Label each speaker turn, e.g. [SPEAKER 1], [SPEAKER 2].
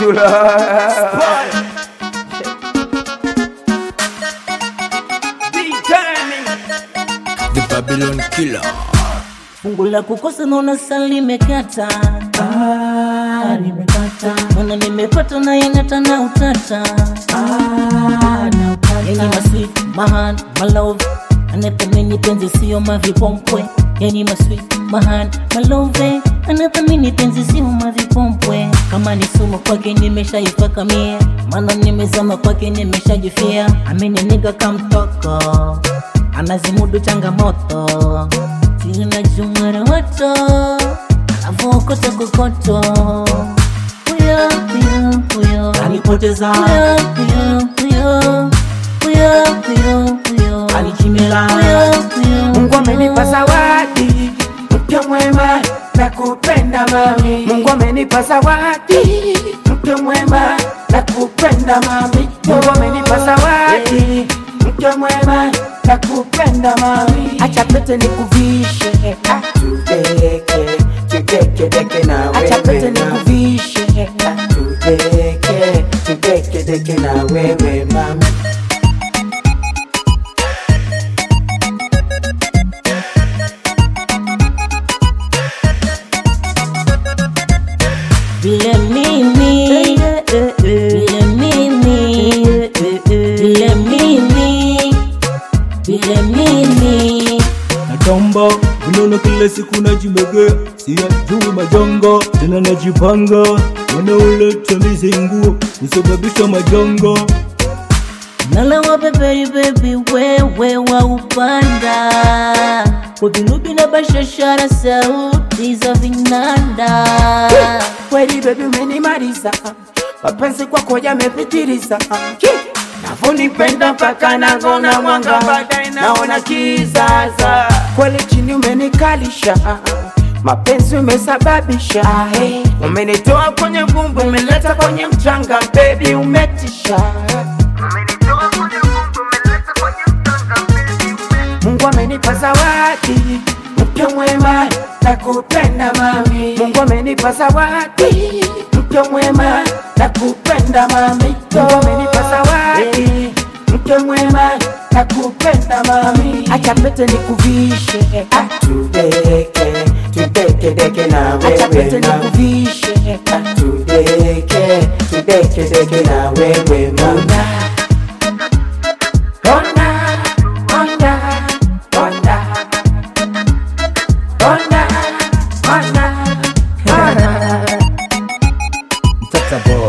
[SPEAKER 1] Jula.
[SPEAKER 2] The Babylon Killer.
[SPEAKER 3] Fungu la kukosa naona sasa limekata, ah, limekata. Naona nimepata na inata na utata, ah, na utata. Yani masweet mahan malove anathamini penzi sio mavipompwe, yani masweet mahan malove anathamini penzi sio mavipompwe. Kama ni sumu kwake nimeshaifaka mie, maana nimezama kwake nimeshajifia. Ameninika kamtoko anazimudu changamoto sina jumara wato anavokota kokoto huyo huyo huyo
[SPEAKER 4] Anipoteza.
[SPEAKER 3] huyo huyo huyo huyo huyo huyo
[SPEAKER 4] Anichimela.
[SPEAKER 3] huyo huyo
[SPEAKER 4] Mungu amenipa zawadi mke mwema na kupenda mami. Mungu amenipa zawadi mke mwema na kupenda mami. Mungu amenipa zawadi mke mwema na kupenda mami. Acha pete nikuvishe, ah, tudeke tudeke deke na wewe. Acha pete nikuvishe, ah, tudeke tudeke deke na wewe mami.
[SPEAKER 3] vile mimi vile mimi vile mimi vile mimi
[SPEAKER 2] Natamba unaona kila siku najimegea, siyajui majanga tena najipanga, wanaoleta mizinguo kusababisha majanga.
[SPEAKER 3] nalawa beberi bebi wewe wa upanda kwa vinubi na bashashara sauti za vinanda
[SPEAKER 4] kweli bebi umenimaliza mapenzi kwako yamepitiliza navunipenda mpaka nagona mwanga baadaye naona kizaza kweli chini umenikalisha mapenzi umesababisha umenitoa kwenye vumbi umeleta kwenye mchanga bebi umetisha Mungu amenipa zawadi mke mwema na kupenda mami. Mungu amenipa zawadi mke mwema na kupenda mami. Mungu amenipa zawadi mke mwema na kupenda mami. Acha pete nikuvishe, ah, tudeke tudeke deke na wewe. Acha pete nikuvishe, ah, tudeke tudeke deke na wewe mama. Ona, ona, ona, ona, ona, ona.
[SPEAKER 2] Mtata boy